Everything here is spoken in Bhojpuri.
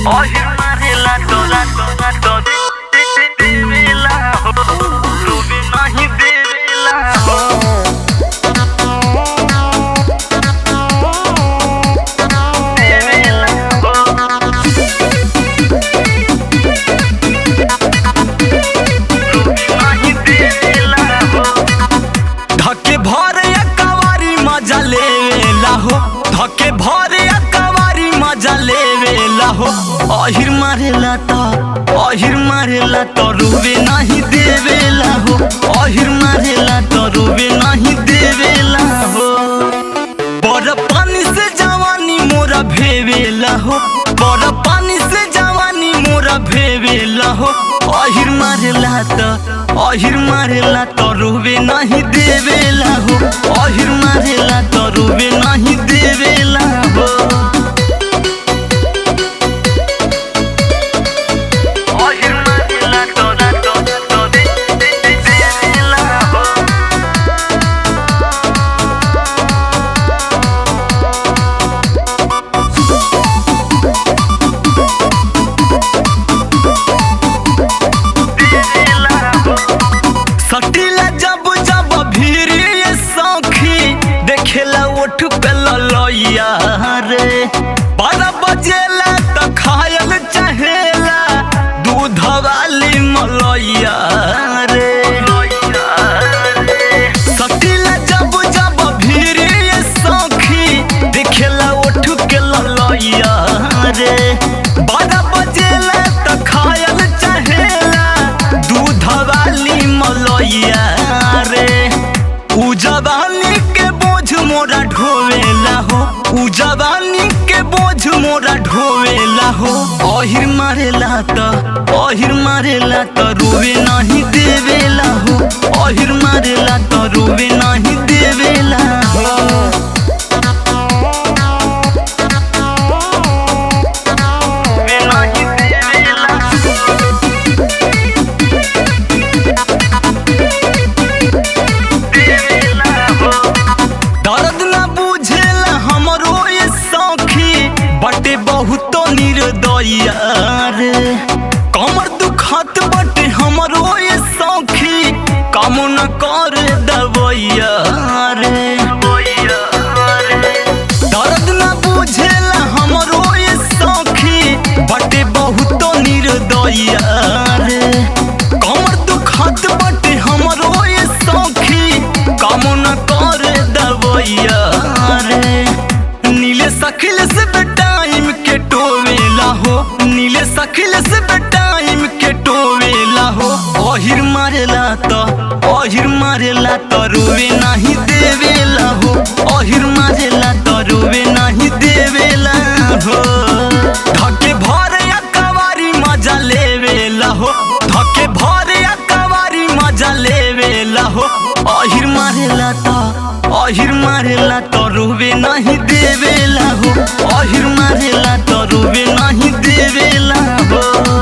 Oye, marela, toda, toda, toda, devela, ho, robe nahi devela, ho. Devela, ho. रोबे नाहि देवेला, हो। धके भरे कवारी मजा लेवेला हो धके भरे कवारी मजा लेवेला हो अहिर मारेला त अहिर मारेला त रुबे नाही देवेला हो अहिर मारेला त रुबे नाही देवेला हो बड़ पानी से जवानी मोरा भेवेला हो बड़ पानी से जवानी मोरा भेवेला हो अहिर मारेला त अहिर मारेला त रोबे नहीं देवेला हो अहिर मारेला त रोबे नहीं देवेला हो Oye, marela, toda, toda, toda, devela, ho. देवेला, हो। सटीला जब जब भीड़ ये सौखी देखेला ओठ पे ललैया रे बारह बजेला त खायल चहेला दूध वाली मलैया रे सटीला जब जब भीड़ ये सौखी देखेला ओठ के ललैया रे बारह बजेला त खायल चहेला दूध वाली मलैया रे उ जवानी के बोझ मोरा ढोवेला हो उ जवानी के बोझ मोरा ढोवेला हो अहिर मारेला त अहिर मारेला त रोवे नहीं देवेला हो अहिर मारेला त रोवे नहीं देवेला हो रोबे नाहि देवेला, देवेला, हो। दर्द न बुझेला हमरो ये सौखी बटे बहुतो निर्दया रे कमर दुखत बटे हमरो ये सौखी काम न कर दवैया रे दर्द न बुझेला हमरो ये सौखी बटे बहुतो निर्दया रे कमर दुखत बटे हमरो ये सौखी काम न कर दवैया रे नीले सखिल से बेटाइम के टोवेला हो नीले सखिल से बेटाइम के टोवेला हो अहिर मारेला त अहिर मारेला त रोवे नाही देवेला हो अहिर मारेला त रोवे नाही देवेला हो धके भरे कवारी मजा लेवेला हो धके भरे कवारी मजा लेवेला हो अहिर मारेला त अहिर मारेला त रोवे नहीं देवेला हो अहिर मारेला त रोवे नहीं देवेला हो